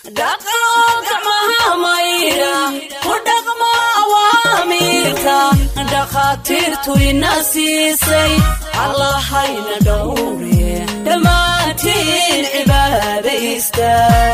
dhaqo gacmaha maydha ku dhaqmo awaamiirka dhakhaatiirtu ina siisay allahayna dhowre dhammaantiin cibaadaysta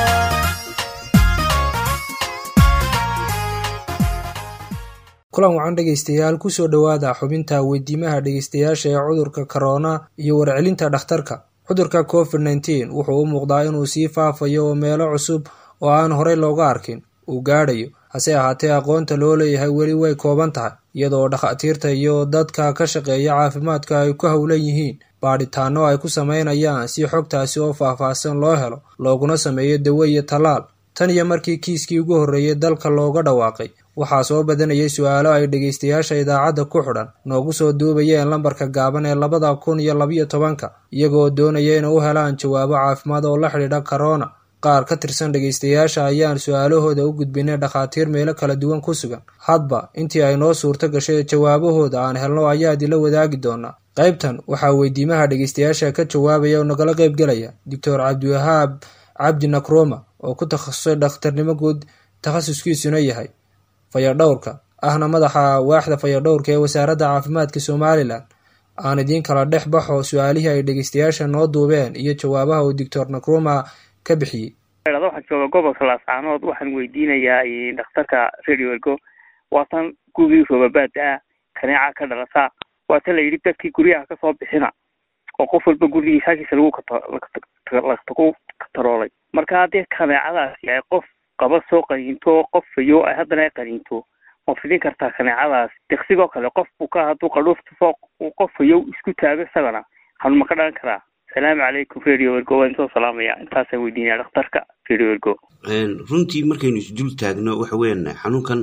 kulan wacan dhegaystayaal kusoo dhowaada xubinta weydiimaha dhegaystayaasha ee cudurka korona iyo warcelinta dhakhtarka cudurka covid nneteen wuxuu u muuqdaa inuu sii faafayo oo meelo cusub oo aan horey looga arkin uu gaadhayo hase ahaatee aqoonta loo leeyahay weli way kooban tahay iyadoo dhakhaatiirta iyo dadka ka shaqeeya caafimaadka ay ku howlan yihiin baadhitaano ay ku sameynayaan si xogtaasi oo faahfaahsan loo helo looguna sameeyo dawo iyo tallaal tan iyo markii kiiskii ugu horreeyay dalka looga dhawaaqay waxaa soo badanayay su-aalo ay dhegaystayaasha idaacadda ku xidhan noogu soo duubayeen lambarka gaaban ee labada kun iyo labiyo tobanka iyagoo doonaya inay u helaan jawaabo caafimaad oo la xidhiidha korona qaar ka tirsan dhegaystayaasha ayaan su-aalahooda u gudbinay dhakhaatiir meelo kala duwan ku sugan hadba intii ay noo suurto gashay jawaabahooda aan helno ayaa idinla wadaagi doonaa qaybtan waxaa weydiimaha dhegaystayaasha ka jawaabaya oo nagala qayb gelaya doctor cabdiwahaab cabdi nakroma oo ku takhasusay dhakhtarnimo guud takhasuskiisuna yahay fayadhowrka ahna madaxa waaxda fayadhowrka ee wasaaradda caafimaadka somalilan aan idiin kala dhex baxo su-aalihii ay dhegaystayaasha noo duubeen iyo jawaabaha uu doctor nakroma ka bixiyey waxaan jooga gobolka laascaanood waxaan weydiinayaa dhakhtarka radio ergo waatan gugii roobabaada ah kaneeca ka dhalasa waatan la yidhi dadkii guryaha kasoo bixina oo qof walba gurigiisa halkiisa lagu kataroolay marka haddii kaneecadaasi ay qof qaba soo qaniinto qof fayo ay haddana ay qaniinto ma fidin kartaa kaneecadaas diksigoo kale qof buka hadduu qadhuufta fooq uu qof fayow isku taago isagana xanun ma ka dhalan karaa asalaamu calaykum radio ergo waan soo salaamaya intaasa weydiinaya dhakhtarka radio ergo runtii markaynu isdul taagno waxa weeyaan xanuunkan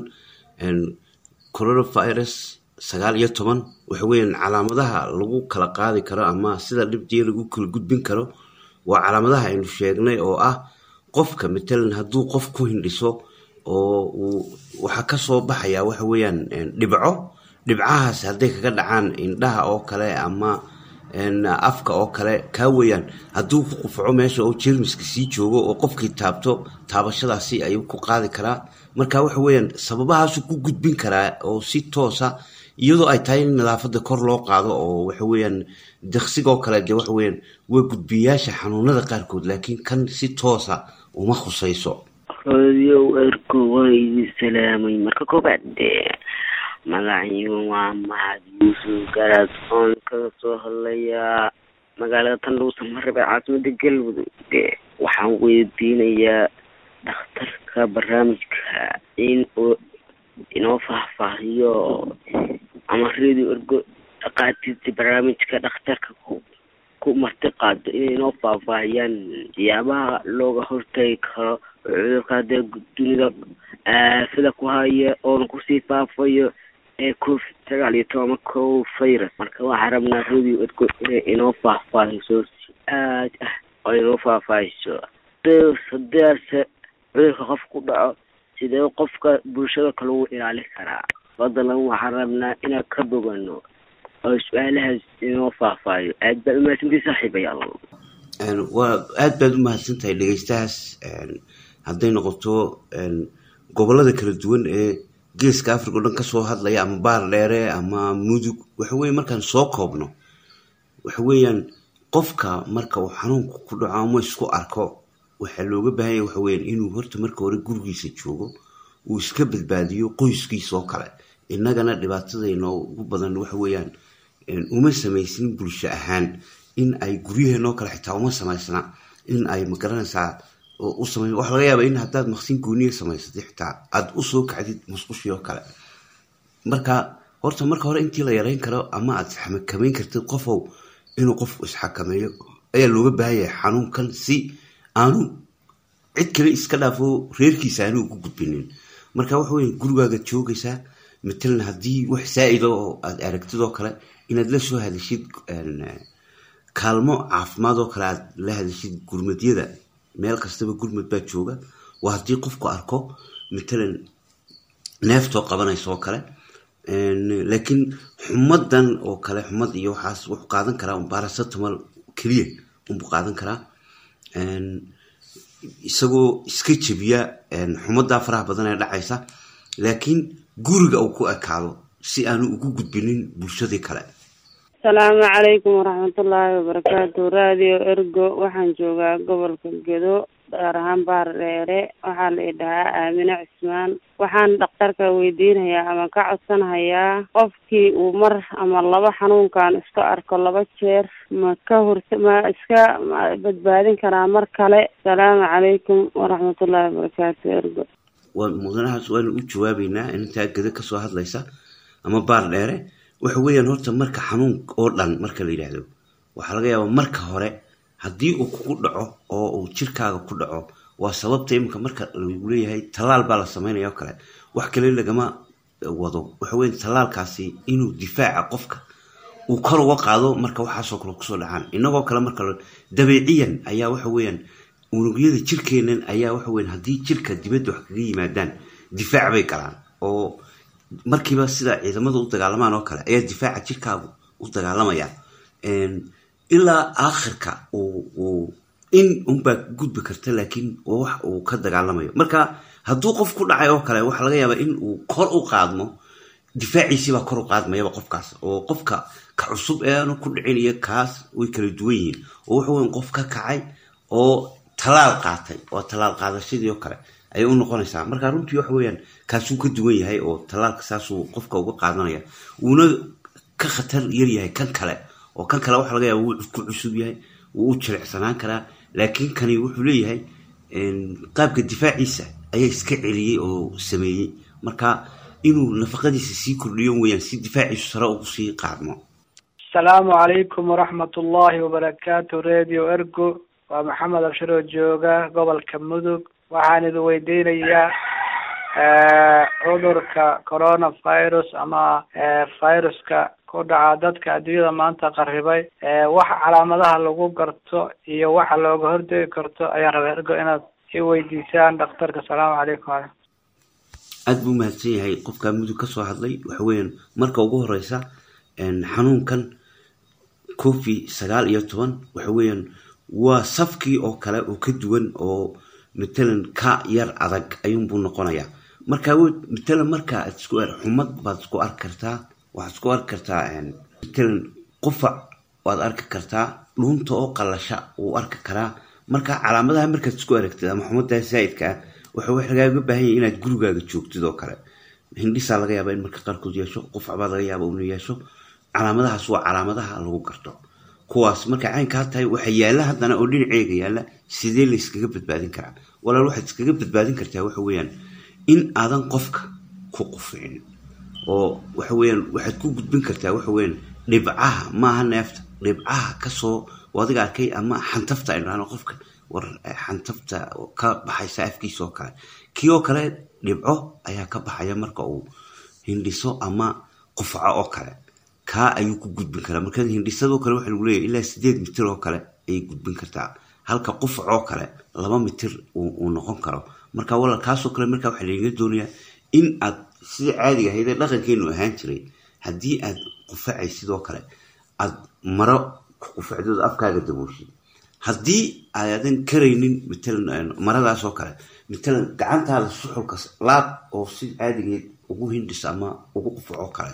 coronavirus sagaal iyo toban waxa weeyaan calaamadaha lagu kala qaadi karo ama sida dhibjee lagu kala gudbin karo waa calaamadaha aynu sheegnay oo ah qofka matalan hadduu qof ku hindhiso oo uu waxaa kasoo baxaya waxa weeyaan dhibco dhibcahaas hadday kaga dhacaan indhaha oo kale ama afka oo kale kaa weeyaan hadduu ku qufaco meesha oo jermiska sii joogo oo qofkii taabto taabashadaasi ayuu ku qaadi karaa marka waxa weeyaan sababahaasuu ku gudbin karaa oo si toosa iyadoo ay tahay in nadaafada kor loo qaado oo waxa weeyaan diksigoo kale de waxa weeyaan waa gudbiyayaasha xanuunada qaarkood laakiin kan si toosa uma khusayso radio ergo waa idin salaamay marka koobaad dee magaciigu waa mahad yuusuf garaad oon kaga soo hadlayaa magaalada tandhuusa maraba caasimada galmudug dee waxaan weydiinayaa dhakhtarka barnaamijka in uu inoo faahfaahiyo ama radio ergo dhaqaatiirta barnaamijka dhakhtarka ku ku marti qaado inay inoo faahfaahiyaan siyaabaha looga hortagi karo cudurka haddee dunida aafada ku haya oona kusii faafayo ee covid sagaal iyo toban co virus marka waxaa rabnaa radio ergo inay inoo faahfaahiso si aad ah oo inoo faahfaahiso hadeese cudurka qof ku dhaco sidee qofka bulshada kale ugu ilaali karaa fadlan waxaan rabnaa inaan ka bogano oo su-aalahaas inoo faahfaahiyo aad baad umahadsantii saaxiibayaal waa aad baad u mahadsan tahay dhegeystahaas hadday noqoto gobolada kala duwan ee geeska africa o dhan kasoo hadlaya ama baar dheere ama mudug waxa weye markaan soo koobno waxa weeyaan qofka marka uu xanuunka ku dhaco ama isku arko waxaa looga baahanya waxa weyaan inuu horta marka hore gurigiisa joogo uu iska badbaadiyo qoyskiisa oo kale innagana dhibaatadayno ugu badan waxa weeyaan uma samaysin bulsho ahaan in ay guryaheenoo kale xitaa uma samaysna in ay magaranaysaa usama waxa laga yaaba in haddaad maqsin gooniya samaysatay xitaa aada usoo kacdid musqushii oo kale marka horta marka hore intii la yareyn karo ama aad isxakamayn kartid qofow inuu qofku isxakameeyo ayaa looga baahanyahay xanuunkan si aanu cid kale iska dhaafo reerkiisa aanu ugu gudbinin marka waxa weya gurigaaga joogaysaa matalan haddii wax saa-ida oo aada aragtid oo kale inaad la soo hadashid kaalmo caafimaad oo kale aad la hadashid gurmadyada meel kastaba gurmad baa jooga waa haddii qofku arko matalan neeftoo qabanaysa oo kale laakiin xumadan oo kale xumad iyo waxaas wuxuu qaadan karaa baracetamol keliya unbuu qaadan karaa isagoo iska jebiya xumaddaa faraha badan ee dhacaysa laakiin guriga uu ku ekaado si aanu ugu gudbinin bulshadii kale asalaamu calaykum waraxmatullaahi wabarakaatu radio ergo waxaan joogaa gobolka gedo gaar ahaan baar dheere waxaa la idhahaa aamine cismaan waxaan dhakhtarka weydiinayaa ama ka codsanahayaa qofkii uu mar ama laba xanuunkan iska arko laba jeer ma ka horta ma iska ma badbaadin karaa mar kale asalaamu calaykum waraxmatullaahi wabarakaatu ergo waa mudanahaas waanu u jawaabeynaa intaa geda kasoo hadlaysa ama baar dheere waxa weeyaan horta marka xanuun oo dhan marka la yidhaahdo waxaa laga yaabaa marka hore haddii uu kugu dhaco oo uu jirkaaga ku dhaco waa sababta iminka marka lagu leeyahay tallaal baa la sameynaya oo kale wax kale lagama wado waxa weya tallaalkaasi inuu difaaca qofka uu kor uga qaado marka waxaasoo kale kusoo dhacaan inagoo kale marka dabeeciyan ayaa waxa weeyaan unugyada jirkeenan ayaa waxa weyan haddii jirka dibadda wax kaga yimaadaan difaac bay galaan oo markiiba sida ciidamada u dagaalamaan oo kale ayaa difaaca jirkaagu u dagaalamaya ilaa aakhirka uu in unbaa gudbi karta laakiin waa wax uu ka dagaalamayo marka hadduu qof ku dhacay oo kale waxaa laga yaabaa in uu kor u qaadmo difaaciisiibaa kor u qaadmayaba qofkaas oo qofka ka cusub ee aanu ku dhicin iyo kaas way kala duwan yihiin oo waxa weyan qof ka kacay oo talaal qaatay oo talaal qaadashadii oo kale ayay u noqonaysaa marka runtii waxa weeyaan kaasuu ka duwan yahay oo tallaalka saasuu qofka uga qaadanaya wuuna ka khatar yar yahay kan kale oo kan kale waxa laga yaaba wuu ku cusub yahay wuu u jirecsanaan karaa laakiin kani wuxuu leeyahay qaabka difaaciisa ayaa iska celiyey oo sameeyey marka inuu nafaqadiisa sii kordhiyo weyaan si difaaciisu sare ugu sii qaadmo asalaamu calaykum waraxmat ullaahi wabarakaatu radio ergo waa maxamed abshiroo jooga gobolka mudug waxaan idin weydiinayaa cudurka coronavirus ama viruska ku dhaca dadka adduunyada maanta qarribay waxa calaamadaha lagu garto iyo waxa looga hordegi karto ayaan rabaa ergo inaad i weydiisaan dhakhtarka asalaamu calaykum ale aada buu mahadsan yahay qofkaa mudug ka soo hadlay waxa weeyaan marka ugu horeysa xanuunkan covi sagaal iyo toban waxa weeyaan waa safkii oo kale oo ka duwan oo matalan ka yar adag ayuunbuu noqonayaa marka matalan marka aad isku xumad baad isku arki kartaa waxaad isku arki kartaa matalan qufac waad arki kartaa dhuunta oo qalasha wuu arki karaa marka calaamadaha markaad isku aragtid ama xumadaa zaaidka ah waxa wax lagaaga baahan yahay inaad gurigaaga joogtid oo kale hindhisaa laga yaaba in marka qaarkood yeesho qufac baa laga yaaba inuu yeesho calaamadahaas waa calaamadaha lagu garto kuwaas markay caynkaa tahay waxa yaalla haddana oo dhinaceega yaalla sidee la yskaga badbaadin karaa walaal waxaad iskaga badbaadin kartaa waxa weeyaan in aadan qofka ku quficin oo waxa weeyaan waxaad ku gudbin kartaa waxa weeyaan dhibcaha maaha neefta dhibcaha kasoo adiga arkay ama xantafta ay dhahno qofka war xantafta ka baxaysa afkiisa oo kale kii oo kale dhibco ayaa ka baxaya marka uu hindhiso ama qufaco oo kale kaa ayuu ku gudbin karaa marka hindhisadoo kale waxa lagu leeyahy ilaa sideed mitir oo kale ayay gudbin kartaa halka qufac oo kale laba mitir uu noqon karo marka walaal kaasoo kale markaa waxaa lagaga doonayaa in aad sidai caadiga ahayd ee dhaqankeenu ahaan jiray haddii aad qufacay sidoo kale aad maro ku qufacdooda afkaaga dabooshid haddii aadan karaynin matalan maradaas oo kale matalan gacantaada suxulka laab oo si caadigeed ugu hindhis ama ugu qufac oo kale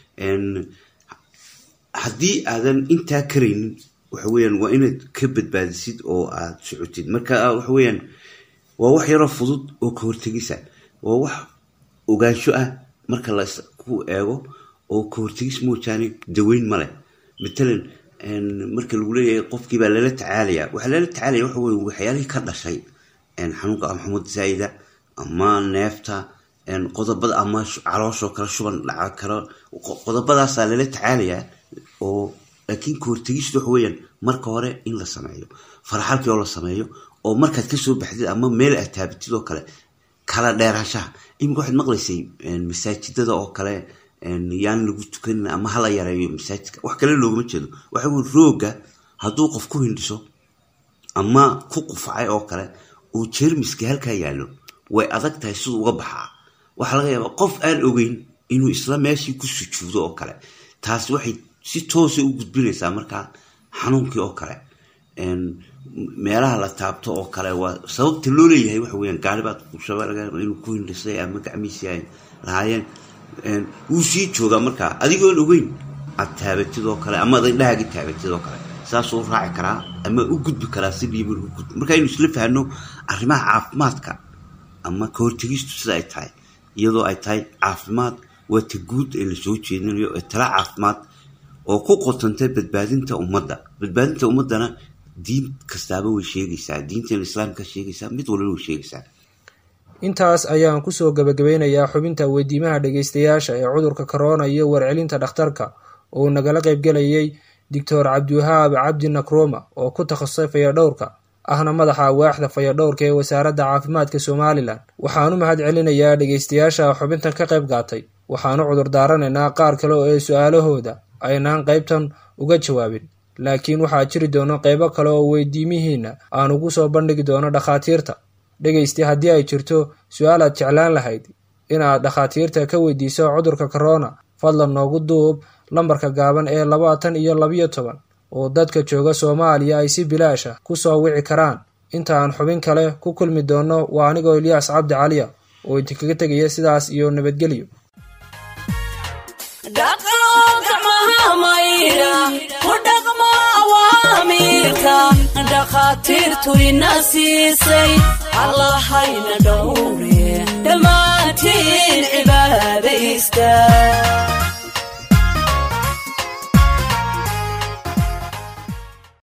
haddii aadan intaa karaynin waxa weyaan waa inaad ka badbaadisid oo aad socotid marka waxa weyaan waa wax yaroo fudud oo ka hortegisa waa wax ogaansho ah marka laku eego oo ka hortegis moojaane daweyn male matalan marka lagu leeyahay qofkii baa lala tacaalaya waxaa lala tacaalaya waxa wey waxyaalihii ka dhashay xanuunka ama xumad zaa'ida ama neefta qodobada ama calooshoo kale shuban dhaca karo qodobadaasaa lala tacaalayaa oo laakiin ka hortegistu waxa weyaan marka hore in la sameeyo faraxalkii oo la sameeyo oo markaad kasoo baxdid ama meel aad taabatid oo kale kala dheeraashaha iminka waxaad maqlaysay masaajidada oo kale yaan lagu tukanin ama hala yareeyo masaajidka wax kale loogama jeedo waxa wey rooga hadduu qof ku hindhiso ama ku qufacay oo kale uu jermiska halkaa yaallo way adag tahay siduu uga baxaa waxaa laga yaabaa qof aan ogeyn inuu isla meeshii ku sujuudo oo kale taasi waxay si toosa u gudbinaysaa markaa xanuunkii oo kale meelaha la taabto oo kale waa sababta loo leeyahay waxa weyaan gaaribaad fuushaba laga yaaba inuu ku hindhisay ama gacmiisi ay lahaayeen wuu sii joogaa markaa adigoon ogeyn aad taabatid oo kale ama ad indhahaagi taabatid oo kale saasuu raaci karaa ama u gudbi karaa sidii mar u gudbi marka aynu isla fahno arrimaha caafimaadka ama ka hortegistu sida ay tahay iyadoo ay tahay caafimaad waa ta guud ee lasoo jeedinayo ee tala caafimaad oo ku qotantay badbaadinta ummadda badbaadinta ummaddana diin kastaaba way sheegaysaa diinteena islaamka sheegaysaa mid walba way sheegaysaa intaas ayaan kusoo gabagabeynayaa xubinta weydiimaha dhegeystayaasha ee cudurka corona iyo warcelinta dhakhtarka oo uu nagala qaybgelayay doctor cabdiwahaab cabdi nakroma oo ku takhasusay fayadhowrka ahna madaxa waaxda fayadhowrka ee wasaaradda caafimaadka somalilan waxaanu mahad celinayaa dhegeystayaasha xubintan ka qayb qaatay waxaanu cudur daaranaynaa qaar kale oo ee su-aalahooda aynaan qaybtan uga jawaabin laakiin waxaa jiri doono qeybo kale oo weydiimihiina aan ugu soo bandhigi doono dhakhaatiirta dhegeysti haddii ay jirto su-aal aad jeclaan lahayd inaad dhakhaatiirta ka weydiiso cudurka corona fadlan noogu duub lambarka gaaban ee labaatan iyo labiyo toban oo dadka jooga soomaaliya ay si bilaasha ku soo wici karaan inta aan xubin kale ku kulmi doono waa anigoo ilyaas cabdi caliya oo idinkaga tegaya sidaas iyo nabadgelyo dhakhaatiirtu ina siisay allahayna dhowre dhammaantiin cibaada istaag